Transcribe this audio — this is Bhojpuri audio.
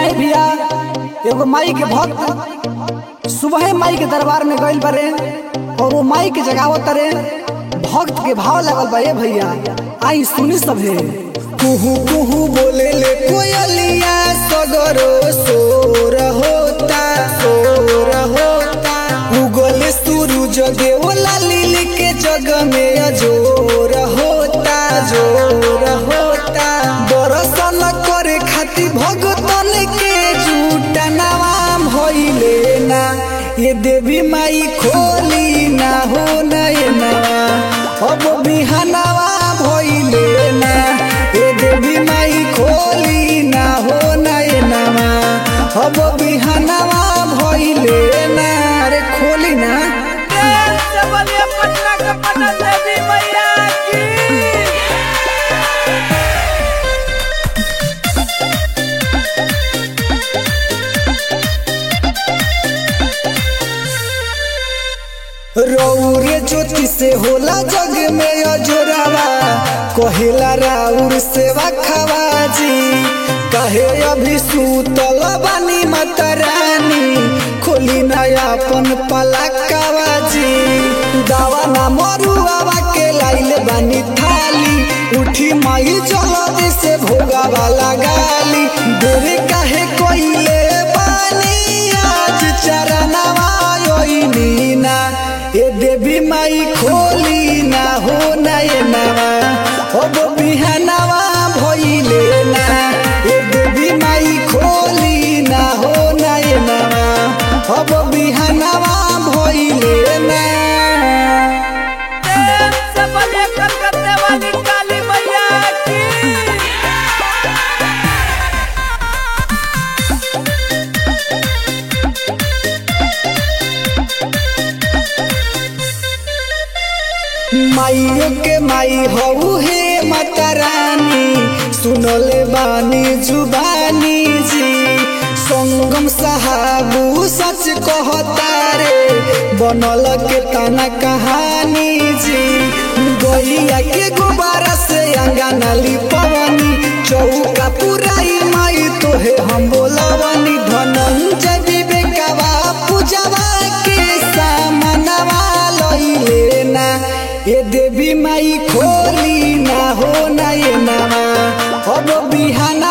आई भैया एगो माई के भक्त सुबह माई के दरबार में गइल बारे और वो माई के जगावत रे भक्त के भाव लगल बा ए भैया आई सुनी सभे कुहू कुहू बोले ले कोयलिया सगरो सोर होता सोर होता उगल सूरज देव लालिल के जग में अजोर होता जोर होता दर्शन करे खातिर भगतन के झूठा नाम भइले ना ये देवी माई खोली ना हो नयना अब बिहनवा भइले ना ये देवी माई खोली ना हो नयनवा अब बिहनवा भइले ना रे खोली ना पटना का पटना देवी मैया की रौरे ज्योति से होला जग में अजोरावा कहेला राउर सेवा खवाजी कहे अभी सूतल बानी माता रानी खोली नया अपन पलकवाजी दावा ना मरुआवा के लाइल बानी थाली उठी माई जल्दी से भोगा वाला गाली देरे काहे कोइले बानी आज चरणवा योइनी ना ए देवी माई खोली ना हो नयनवा अब बिहनवा भइले ना ए देवी माई खोली ना हो नयनवा अब बिहनवा भइले ना से बजे कलकत्ते वाली काली मैया की माइयो के माई हऊ हे माता रानी सुनले बानी जुबानी जी संगम साहबू सच कहता रे बनल के तना कहानी जी गैया के गुब्बारा से अंगना लिपवनी चौका पुराई माई तोहे हम बोलवनी धनंजय विवेकवा पूजवा के सामनवा लइले ना ये देवी माई खोली ना हो ना ये नामा अब बिहाना